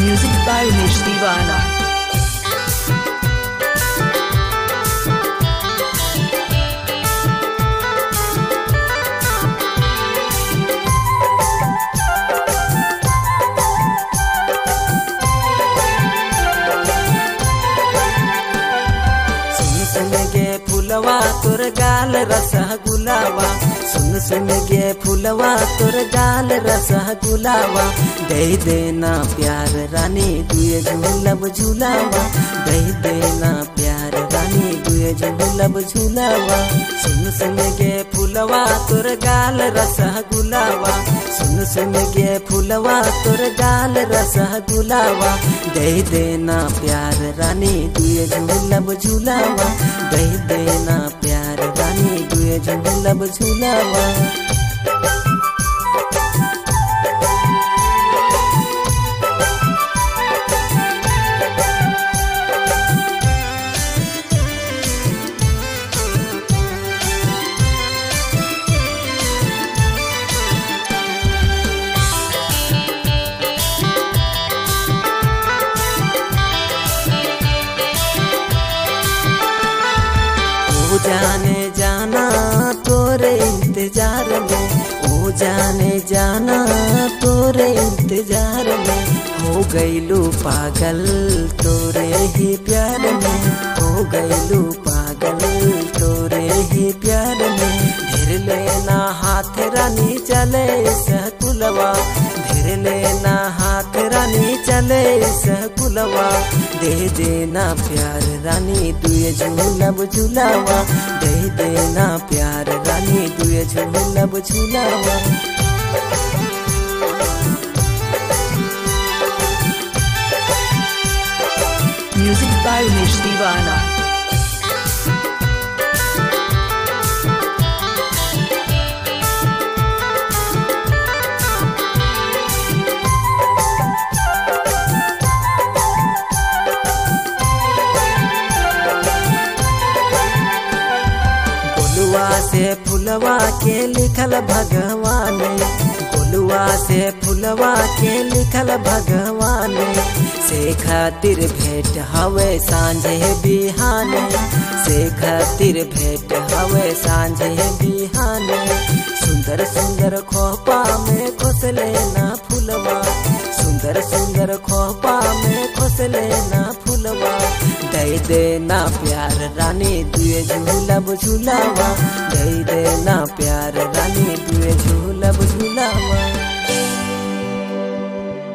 Music by Umesh Divana. सुन सुन गे फुलवा तोर गाल रसा गुलावा सुन सुन गे फुलवा तोर गाल रसा गुलावा दे देना प्यार रानी दुए झूलब झूलावा दे देना प्यार रानी दुए झूलब झूलावा सुन सुन गे फुलवा तोर गाल रसा गुलावा सुन सुन गे फुलवा तोर गाल रसा गुलावा दे देना प्यार रानी दुए झूलब झूलावा दे देना प्यार रानी दुए झूलब झूलावा ओ जाने जाना तोरे इंतजार में ओ जाने जाना तोरे इंतजार में हो गईलू पागल तोरे ही प्यार में हो गईलू पागल तोरे ही प्यार में धीर लेना हाथ रानी चले सकुलवा धीर लेना हाथ रानी चले सकुलवा दे देना प्यार रानी तुए झूलब झूलावा दे देना प्यार रानी तुए झूलब झूलावा Music by Umesh Divana. गोलुआ से फुलवा के लिखल भगवान गोलुआ से फुलवा के लिखल भगवान से खातिर भेंट हवे सांझे बिहान से खातिर भेंट हवे सांझे बिहान सुंदर सुंदर खोपा में खोसले ना फुलवा सुंदर सुंदर खोपा में खोसले ना फुलवा दे देना प्यार रानी दुए झूलब झूलावा दे देना प्यार रानी दुए झूलब